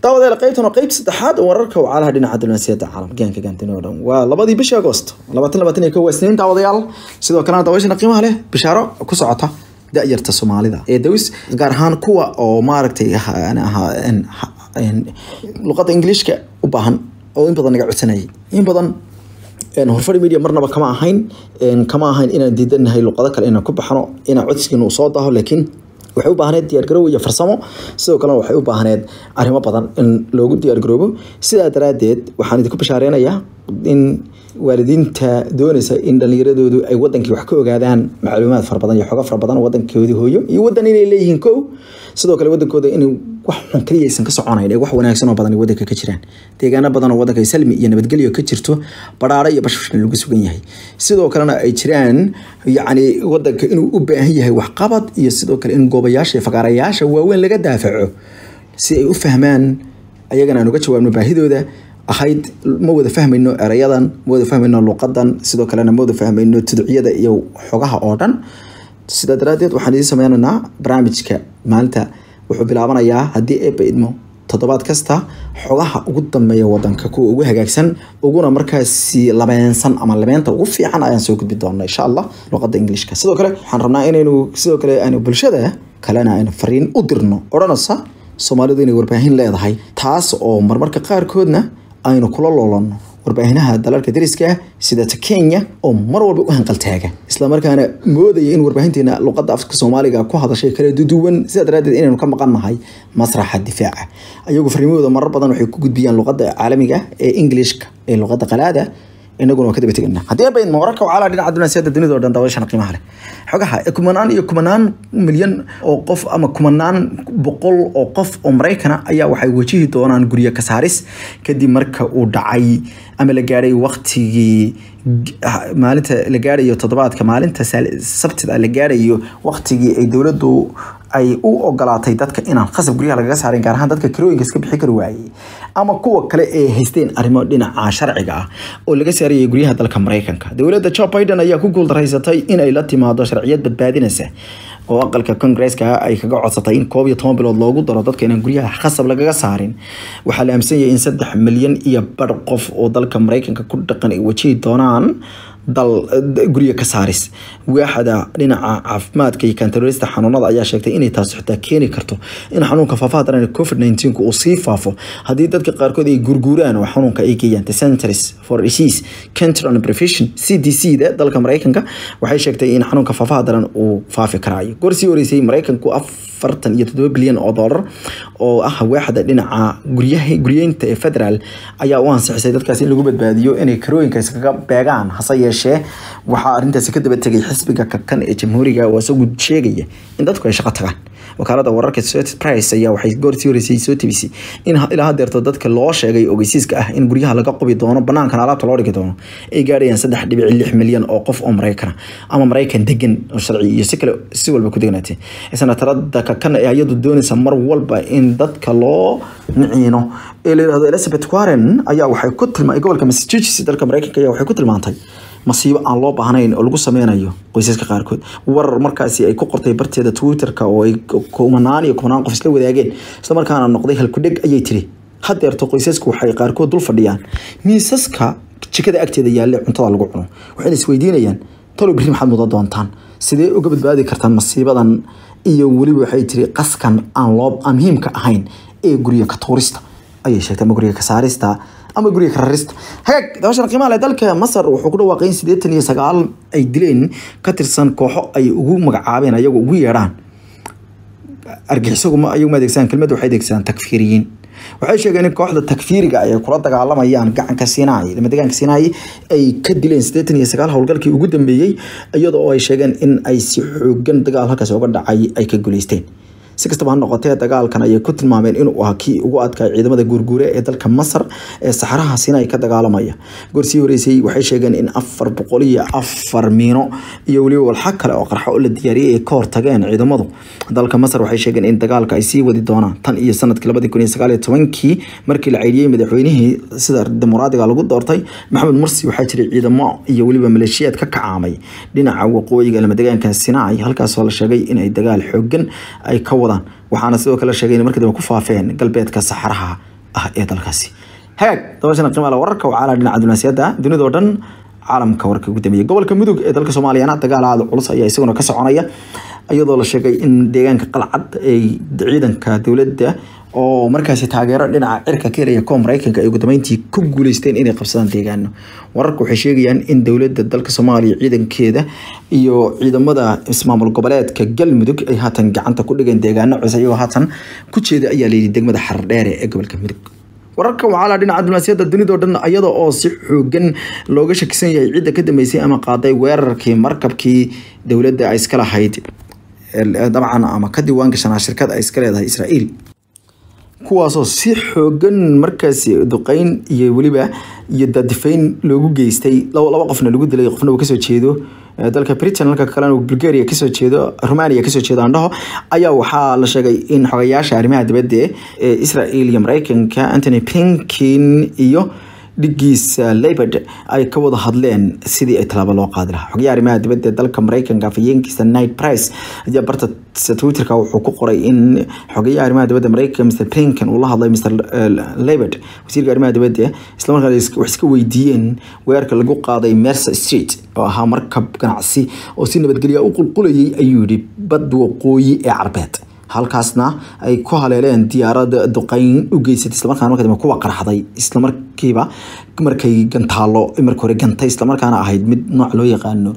daawadayaal qaybtan waa qayb saddexaad oo wararka wacalaha dhinaca diblomaasiyadda caalamka gaanka gaantini oo dhan waa labadii bishii agoost labaatan labaatan iyo kow waa isniin daawadayaal sidoo kalena daawashana qiimaha leh bishaaro ku socota da-yarta soomaalida ee daws gaar ahaan kuwa oo maaragtay luqadda ingiliishka u baahan oo in badan naga codsanayay in badan horfadhi media marnaba kama ahayn kama ahayn inaan diidanahay luqado kale inaan ku baxno inaan codsigiina uu soo daaho laakiin waxay u baahneed diyaargarow iyo farsamo sidoo kalena waxay u baahneed arrimo badan in loogu diyaargaroobo sidaa daraaddeed waxaan idinku bashaareynaya in waalidiinta doonaysa in dhallinyaradoodu ay wadankii wax ka ogaadaan macluumaad fara badan iyo xogo fara badan wadankoodii hooyo iyo wadan inay leeyihiin kow sidoo kale wadankooda inay wax xun kaliya aysan ka soconayn ee wax wanaagsan oo badan ay wadanka ka jiraan deegaano badan oo wadanka salmi iyo nabadgelyo ka jirto badhaaro iyo bashbashna lagu sugan yahay sidoo kalena ay jiraan yacni wadanka inuu u baahan yahay waxqabad iyo sidoo kale in goobayaasha iyo fagaarayaasha waaweyn laga daafaco si ay u fahmaan ayagana aan uga jawaabno baahidooda ahayd ma wada fahmayno erayadan ma wada fahmayno luqadan sidoo kalena ma wada fahmayno tuducyada iyo xogaha oo dhan sidaa daraaddeed waxaan idiin sameynaynaa barnaamijka maalinta wuxuu bilaabanayaa haddii eebba idmo toddobaad kasta xogaha ugu dambeeya wadanka kuwa ugu hagaagsan uguna markaasi labeensan ama labeenta ugu fiican ayaan soo gudbi doona insha allah luqadda ingiliishka sidoo kale waxaan rabnaa inaynu sidoo kale aynu bulshada kalena aynu fariin u dirno odhanaysa soomaalidu inay warbaahin leedahay taas oo marmarka qaarkoodna aynu kula loolanno warbaahinaha dalalka dariska sida ta kenya oo mar walba u hanqaltaaga islamarkaana moodaya in warbaahinteena luqadda afka soomaaliga ku hadashay kala duduwan sidaa daraaddeed inaynu ka maqan nahay masraxa difaaca ayagu fariimahooda marar badan waxay ku gudbiyaan luqadda caalamiga ee englishka ee luqadda qalaada inaguna waa ka daba teganaa haddii bayn wararka wacalaha dhinaca dunaasiyada dunida oo dhan daawashana qiimaha leh xogaha kumanaan iyo kumanaan milyan oo qof ama kumanaan boqol oo qof oo maraykana ayaa waxay wajihi doonaan guryo ka saaris kadib marka uu dhacay ama la gaadhay waqtigii maalinta la gaadhayo toddobaadka maalinta sabtida la gaadhayo waqtigii ay dowladdu ay u ogolaatay dadka inaan khasab guryaha lagaga saarin gaar ahaan dadka kirooyinka iska bixi kari waayey ama kuwa kale ee haysteen arrimo dhinaca sharciga ah oo laga saarayay guryaha dalka maraykanka dowladda joe biden ayaa ku guuldaraysatay in ay la timaado sharciyad badbaadinaysa oo aqalka kongresska ay kaga codsatay in koob iyo toban bilood loogu daro dadka inaan guryaha khasab lagaga saarin waxaa la aaminsan yahay in saddex milyan iyo bar qof oo dalka maraykanka ku dhaqan ay wajihi doonaan dal guryo ka saaris waaxda dhinaca caafimaadka iyo kantaroorista xanuunada ayaa sheegtay inay taasi xitaa keeni karto in xanuunka faafaha daran covid 19 uu sii faafo haddii dadka qaarkood ay gurguuraan oo xanuunka ay geeyaan the centers for disease control and prevention c d c da dalka maraykanka waxay sheegtay in xanuunka faafaha daran uu faafi karaayo goor sii horeysay maraykanku afartan iyo toddoba bilyan oo doolar oo ah waaxda dhinaca guryaha guryeynta ee federaal ayaa u ansixisay dadkaas in lagu badbaadiyo inay karooyinka iskaga beegaan hase yeeshee waxaa arrintaasi ka daba tegay xisbiga kakan ee jamhuuriga oo isagu sheegaya in dadku ay shaqo tagaan wakaalada wararka Associated Press ayaa waxay goortii horeysay soo tibisay in ilaa hadeerto dadka loo sheegay ogeysiiska ah in guryaha laga qubi doono banaankan alaabta loo dhigi doono ay gaadhayaan saddex dhibic lix milyan oo qof oo maraykan ama maraykan degan oo sharci iyo si kale si walba ku degnaatay senatarada kakan ee ayadu doonaysa mar walba in dadka loo niciino ee la yidhahdo Elizabeth Warren ayaa waxay ku tilmaantay gobolka Massachusetts dalka maraykanka ayaa waxay ku tilmaantay masiibo aan loo baahnayn oo lagu sameynayo qoysaska qaarkood warar markaasi ay ku qortay barteeda twitterka oo ay kumanaan iyo kumanaan qof isla wadaageen isla markaana noqday halkudheg ayay tiri hadeerto qoysasku waxay qaarkood dul fadhiyaan miisaska jikada agteeda yaalle cuntada lagu cuno waxayna isweydiinayaan talo berri maxaad mudan doontaan sidee uga badbaadi kartaan masiibadan iyo weliba waxay tiri qaskan aan loo aan muhiimka ahayn ee guryo ka tuurista ayay sheegtay ama guryo ka saarista ama guriga ka rarista hagaag dabashan qiimaha leh dalka masar wuxuu ku dhawaaqay in siddeetan iyo sagaal ay dileen ka tirsan kooxo ay ugu magacaabeen ayagu ugu yeedhaan argixisaguma ayagu ma adeegsadaan kelmadda waxay adeegsadaan takfiiriyiin waxay sheegeen in kooxda takfiiriga ay kula dagaalamayaan gacanka siinaay lama deegaanka siinaay ay ka dileen siddeetan iyo sagaal howlgalkii ugu dambeeyey iyadoo oo ay sheegeen in ay si xoogan dagaal halkaas uga dhacay ay ka guuleysteen si kastaba ha noqotee dagaalkan ayay ku tilmaameen inuu ahaa kii ugu adkaa ciidamada guurguure ee dalka masar ee saxaraha sinai ka dagaalamaya goorsii horeysay waxay sheegeen in afar boqol iyo afar miino iyo weliba walxa kale oo qarxo oo la diyaariyey ay ka hortageen ciidamadu dalka masar waxay sheegeen in dagaalka ay sii wadi doonaan tan iyo sanadkii labadi kun iyo sagaal iyo tobankii markii la ceyriyey madaxweynihii sida dimuqraadiga lagu doortay maxamed mursi waxaa jiray ciidamo iyo weliba maleeshiyaad ka kacaamay dhinaca waqooyiga lamadegaanka sinai halkaasoo la sheegay in ay dagaal xoogan ay ka wadaan waxaana sidoo kale sheegay in markii dambe ku faafeen galbeedka saxaraha ah ee dalkaasi hagaag dabashana qiimaha wararka waxaa la dhinaca dunaasiyada dunidoo dhan caalamka warka ugu dambeeyay gobolka mudug ee dalka soomaaliyana dagaal aada culus ayaa isaguna ka soconaya iyadoo la sheegay in deegaanka qalcad ay ciidanka dowladda oo markaasi taageero dhinaca cirka ka helaya kuwa mareykanka ay ugu dambeyntii ku guuleysteen inay qabsadaan deegaano wararka waxay sheegayaan in dowladda dalka soomaaliya ciidankeeda iyo ciidamada ismaamul goboleedka galmudug ay haatan gacanta ku dhigeen deegaano cusub iyagoo haatan ku jeeda ayaa layidhi degmada xardheere ee gobolka mudug wararka waxaa la dhinaca diblomaasiyadda dunidao dhan iyada oo si xoogan looga shakisan yahay cidda ka dambeysay ama qaaday weerarkii markabkii dowladda ay iska lahayd dabcan ama ka diiwaan gashanaa shirkad ay iska leedahay israa'iil kuwaasoo si xoogan markaasi duqeyn iyo weliba iyo dadifayn loogu geystay laba qofna lagu dilay qofna uu kasoo jeedo dalka britain halka kalena bulgaria kasoo jeedo romania kasoo jeedo andhaho ayaa waxaa la sheegay in xogayaasha arrimaha dibadda ee israel iyo mareykanka antony blinkin iyo dhigiisa labord ay ka wada hadleen sidii ay tallaabo loo qaadi lahaa xogayaha arrimaha dibadda ee dalka mareykanka afhayeenkiisa night price ayaa barta twitterka wuxuu ku qoray in xogayaha arrimaha dibadda mareykanka mr blinken uu la hadlay mr labord wasiirka arrimaha dibadda islamarkaana wax iska weydiiyeen weerarka lagu qaaday mercer street oo ahaa markab ganacsi oo si nabadgelya u qulqulayay ayuu yidhi bad waqooyi ee carbeed halkaasna ay ku haleeleen diyaarada duqeyn u geysatay islamarkaana marka dambe kuwa qarxday islamarkiiba markay gantaalo marka hore gantay islamarkaana ahayd mid nooc loo yaqaano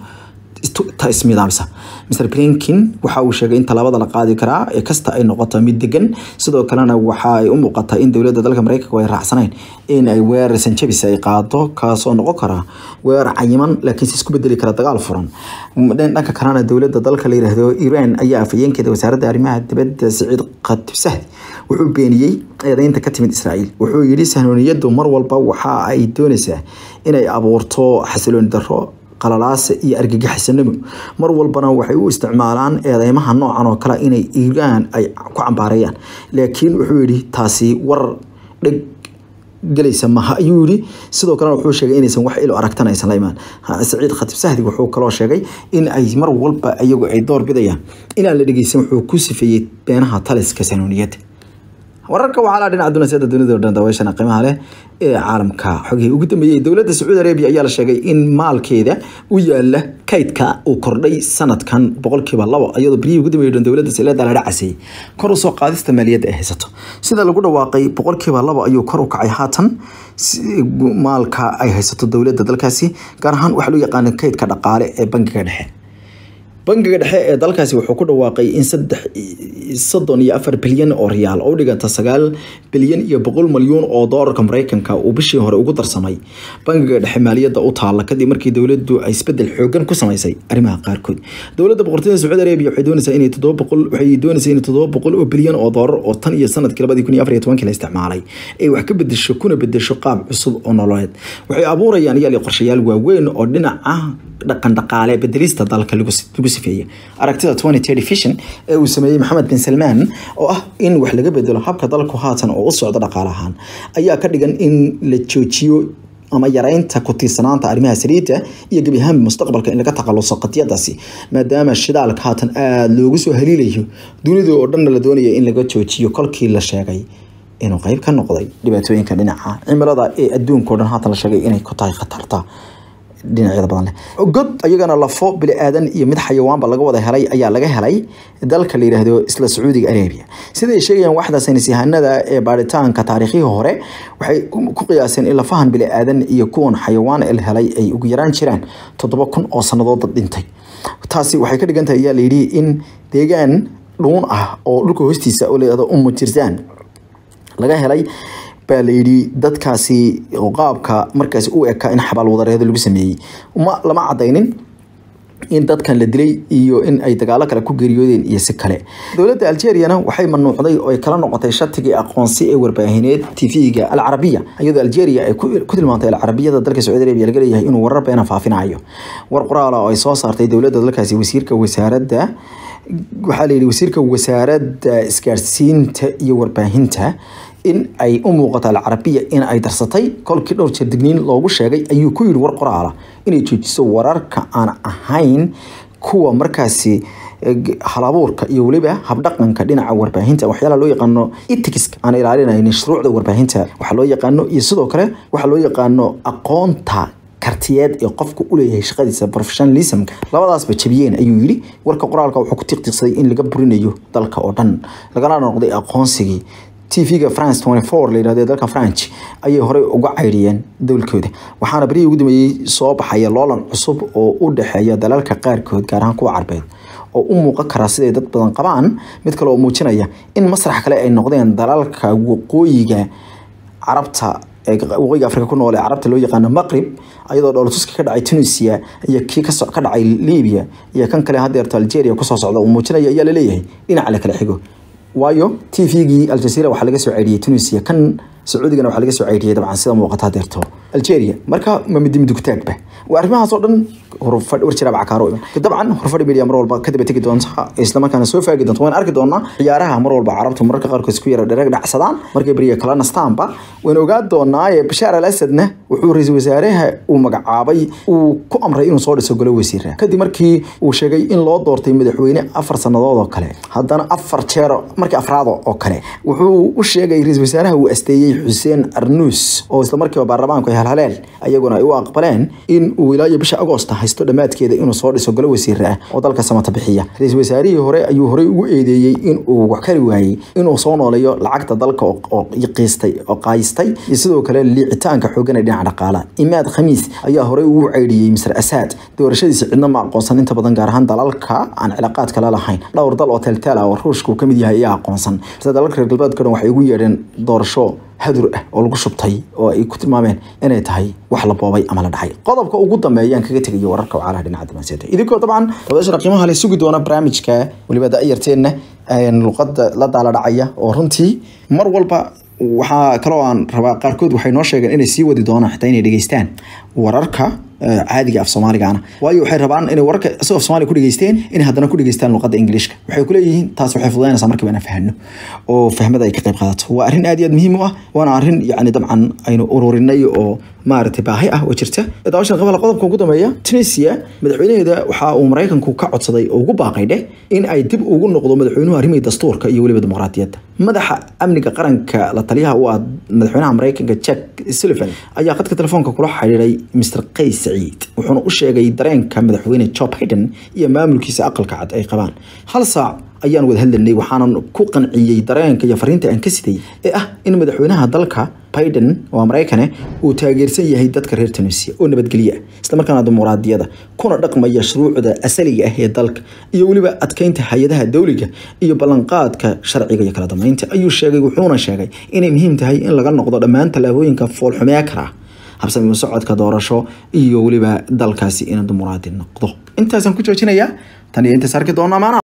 ismidaamisa mr blinkin waxa uu sheegay in tallaabada la qaadi karaa ee kasta ay noqoto mid degan sidoo kalena waxa ay u muuqataa in dowladda dalka mareykanka ay raacsanayn in ay weerar sanjabis ay qaado kaasoo noqon kara weerar cayiman laakiinse isku bedeli kara dagaal furan dhanka kalena dowladda dalka la yiraahdo iran ayaa afhayeenkeeda wasaaradda arrimaha dibadda siciid khatib sahdi wuxuu beeniyey eedeynta ka timid israa'iil wuxuu yidhi sahnooniyadu mar walba waxa ay doonaysaa inay abuurto xasilooni darro qalalaasa iyo argagixisanimo mar walbana waxay u isticmaalaan eedeymaha noocan oo kale inay iiraan ay ku cambaareeyaan laakiin wuxuu yidhi taasi war dheg galaysa maha ayuu yidhi sidoo kalena wuxuu sheegay inaysan wax ilo aragtana aysan la imaan saciid khatib sahdi wuxuu kaloo sheegay in ay mar walba iyagu ay door bidayaan inaan la dhegeysan wuxuu ku sifeeyey beenaha taliska sanooniyadda wararka waxaa la dhinaca dunaasiyada dunida oo dhan daawashana qiimaha leh ee caalamka xogihii ugu dambeeyey dowladda sacuudi arabia ayaa la sheegay in maalkeeda u yaala kaydka uu kordhay sanadkan boqolkiiba labo iyadoo berihii ugu dambeeyey dhan dowladda saleeda la dhacasay kor u soo qaadista maaliyadda ay haysato sida lagu dhawaaqay boqolkiiba labo ayuu kor u kacay haatan maalka ay haysato dowladda dalkaasi gaar ahaan waxaa loo yaqaana kaydka dhaqaale ee bangiga dhexe bangiga dhexe ee dalkaasi wuxuu ku dhawaaqay in saddex soddon iyo afar bilyan oo riyaal oo u dhiganta sagaal bilyan iyo boqol malyuun oo doolarka mareykanka uu bishii hore ugu darsamay bangiga dhexe maaliyadda u taalla kadib markii dowladdu ay isbedel xoogan ku samaysay arrimaha qaarkood dowladda boqortooyada sacuudi arabia waxay doonaysaa inay toddoba boqol waxay doonaysaa in toddoba boqol oo bilyan oo doolar oo tan iyo sanadkii labadii kun iyo afar iyo tobankii la isticmaalay ay wax ka bedesho kuna bedesho qaab cusub oo nololeed waxay abuurayaan iyaal iyo qorshayaal waaweyn oo dhinaca dhaqan dhaqaale bedelista dalka lagu sifeeyay aragtida twenty thirty vision ee uu sameeyey maxamed bin salmaan oo ah in wax laga bedelo habka dalku haatan oo u socdo dhaqaale ahaan ayaa ka dhigan in la joojiyo ama yareynta ku tiirsanaanta arrimaha saliidda iyo gebi ahaan mustaqbalka in laga takhaluso qadiyadaasi maadaama shidaalka haatan aada loogu soo haliilayo dunida oo dhanna la doonaya in laga joojiyo kolkii la sheegay inuu qeyb ka noqday dhibaatooyinka dhinaca cimilada ee adduunka o dhan haatan la sheegay inay ku tahay khatarta dhinacyada badan leh god ayagana lafo bili aadan iyo mid xayawaanba laga wada helay ayaa laga helay dalka la yiraahdo isla sacuudiga arabia siday sheegayaan waxda saynis yahanada ee baaritaanka taariikhihii hore waxay ku qiyaaseen in lafahan bili aadan iyo kuwan xayawaan el helay ay ugu yaraan jiraan toddoba kun oo sannadood dhintay taasi waxay ka dhigan tahay ayaa layidhi in deegaan dhuun ah oo dhulka hoostiisa oo layihahdo umu jirsaan laga helay baa la yidhi dadkaasi qaabka markaasi u eka in xabaal wadareedo lagu sameeyey ma lama cadaynin in dadkan la dilay iyo in ay dagaalo kale ku geeriyoodeen iyo si kale dowladda algeriana waxay manuucday oo ay kala noqotay shatigii aqoonsi ee warbaahineed tv-ga alcarabiya iyadoo algeria ay ku tilmaantay alcarabiyada dalka sacuudi arabia laga leeyahay inuu warar beena faafinayo war qoraala oo ay soo saartay dowladda dalkaasi wasiirka wasaaradda waxaa la yidhi wasiirka wasaaradda isgaarsiinta iyo warbaahinta in ay u muuqato alcarabiya in ay darsatay kolkii dhowr jeer digniin loogu sheegay ayuu ku yidhi war qoraala inay joojiso wararka aan ahayn kuwa markaasi halabuurka iyo weliba habdhaqanka dhinaca warbaahinta waxyaalaha loo yaqaano etics aan ilaalinaynin shuruucda warbaahinta waxaa loo yaqaano iyo sidoo kale waxaa loo yaqaano aqoonta kartiyeed ee qofku u leeyahay shaqadiisa professionalismka labadaasba jabiyeen ayuu yidhi warka qoraalka wuxuu ku tiqtiqsaday in laga burinayo dalka oo dhan lagana noqday aqoonsigii tv-ga france la yidhahdo dalka french ayay horey uga caydhiyeen dowlkooda waxaana berihii ugu dambeeyey soo baxaya loolan cusub oo u dhexeeya dalalka qaarkood gaar ahaan kuwa carbeed oo u muuqan karaa siday dad badan qabaan mid kale oo muujinaya in masrax kale ay noqdeen dalalka waqooyiga carabta waqooyiga afrika ku nool ee carabta loo yaqaano maqrib ayadoo dhoolatuska ka dhacay tunisia iyo kii ka dhacay libya iyo kan kale hadeerto algeria kusoo socda uu muujinaya ayaa laleeyahay dhinaca la kala xigo waayo t v-gii aljazeera waxaa laga soo ceydhiyey tunisia kan sacuudigana waxaa laga soo ceydhiyey dabcan sida muuqata hadeerto algeria marka ma midi midugtaagba waa arrimahaas oo dhan warjiraab cakaaro iman dabcan horfadhi media mar walba kadaba tegi doonta islamarkaana soo faagi doonta waan arki doonaa ciyaaraha mar walba carabtu mararka qaarkood isku yara dhereg dhacsadaan markay beriya kala nastaanba wayna ogaan doonaa bashaar al asadna wuxuu ra-iisul wasaaraha uu magacaabay uu ku amray inuu soo dhiso golo wasiira kadib markii uu sheegay in loo doortay madaxweyne afar sannadood oo kale haddana afar jeer markii afraad oo kale wuxuu u sheegay ra-iisul wasaaraha uu asteeyey xuseen arnuus oo isla markiiba baarlamaanku ay halhaleen ayaguna ay u aqbaleen in uu ilaa iyo bisha agoosta haysto dhammaadkeeda inuu soo dhiso golo wasiir ah oo dalka samata bixiya ra-iisul wasaarihii hore ayuu horey ugu eedeeyey in uu wax kari waayey inuu soo nooleeyo lacagta dalka oo qiistay oo qaayistay iyo sidoo kale liicitaanka xoogan ee dhinaca dhaqaala imaad khamiis ayaa horey ugu ceydhiyey misr asaad doorashadiisa cidna ma aqoonsan inta badan gaar ahaan dalalka aan cilaaqaad kale lahayn dhowr dal oo teelteel ah oo ruushka uu ka mid yahay ayaa aqoonsan balse dalalka reer galbeedka dhan waxay ugu yeedheen doorasho hadur ah oo lagu shubtay oo ay ku tilmaameen inay tahay wax la boobay ama la dhacay qodobka ugu dambeeyaan kaga tegayo wararka wacalaha dhinaca dibaansiyada idinkoo dabcan dabashana qiimaha la sugi doona barnaamijka weliba da'yarteenna luqada la daala dhacaya oo runtii mar walba waxaa kaloo aan rabaa qaarkood waxay noo sheegeen inay sii wadi doonaan xitaa inay dhegeystaan wararka caadiga af soomaaligana waayo waxay rabaan inay wararka isagoo af soomaaliga ku dhegeysteen inay haddana ku dhegeystaan luqadda ingiliishka waxay ku leeyihiin taas waxay fududaynaysaa markiiba inaan fahano oo fahmada ay ka qayb qaadato waa arrin aad iyo aad muhiim u ah waana arrin yacni dabcan aynu ururinay oo maaragtay baahi ah oo jirta daawashan qabala qodobka ugu dambeeya tunisia madaxweynaheeda waxa uu maraykanku ka codsaday oo ugu baaqay dheh in ay dib ugu noqdo madaxweynuhu arrimihii dastuurka iyo weliba dimuqraadiyadda madaxa amniga qaranka la taliyaha u ah madaxweynaha maraykanka jack sullivan ayaa khadka telefoonka kula xidhiiray mr qays saciid wuxuuna u sheegay dareenka madaxweyne joe biden iyo maamulkiisa aqalka cad ay qabaan hal saac ayaan wada hadlanay waxaanan ku qanciyey dareenka iyo fariinta aan ka siday ee ah in madaxweynaha dalka biden oo maraykane uu taageersan yahay dadka reer tunisia oo nabadgelye ah islamarkaana dimuqraadiyada kuna dhaqmaya shuruucda asaliga ah ee dalka iyo weliba adkeynta hay-adaha dowliga iyo ballanqaadka sharciga iyo kala dambeynta ayuu sheegay wuxuuna sheegay inay muhiim tahay in laga noqdo dhammaan tallaabooyinka foolxumee kara habsami socodka doorasho iyo weliba dalkaasi inuu dimuqraadi noqdo intaasaan ku joojinayaa tan iyo intaas arki doona maana